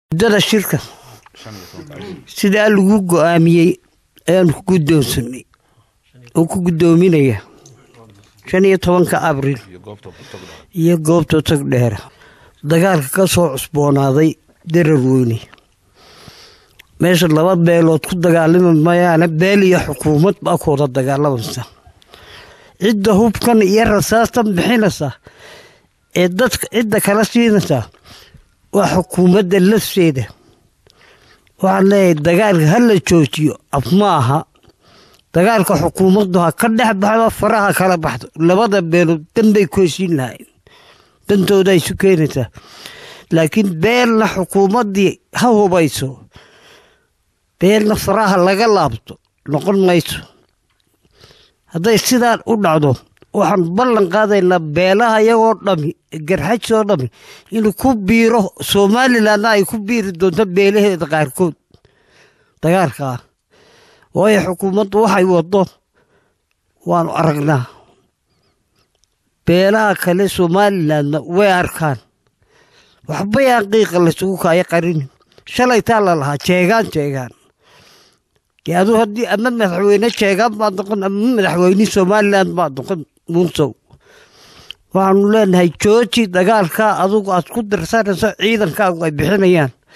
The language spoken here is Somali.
muddada shirka sidaa lagu go-aamiyey ayaanu ku guddoonsanay oo ku guddoominaya shan iyo tobanka abriil iyo goobta tag dheera dagaalka ka soo cusboonaaday darar weyne meesha laba beelood ku dagaalami mayaane beel iyo xukuumad baa ku wada dagaalamaysa cidda hubkan iyo rasaastan bixinaysa ee dadka cidda kala siinaysaa waa xukuumadda lafteeda waxaan leeyahay dagaalka ha la joojiyo af ma aha dagaalka xukuumaddu ha ka dhex baxdo faraha kala baxdo labada beelood danbay ku heshiin lahayn dantooda isu keenaysaa laakiin beelna xukuumaddii ha hubayso beelna faraha laga laabto noqon mayso hadday sidaan u dhacdo waxaan ballan qaadaynaa beelaha iyagoo dhami garxajoo dhami inuu ku biiro somalilanna ay ku biiri doonto beelaheeda qaarkood dagaalkaa waayo xukuumaddu waxay waddo waanu aragnaa beelaha kale somalilandna way arkaan waxbay aan qiiqa laysugu kaayo qarinin shalaytaa la lahaa jeegaan jeegaan dee aduu haddii ama madaxweyne jeegaan baad noqon ama madaxweyne somaliland baad noqon muunsow waxaanu leenahay jooji dagaalkaa adugu aad ku dirsanayso ciidankaagu ay bixinayaan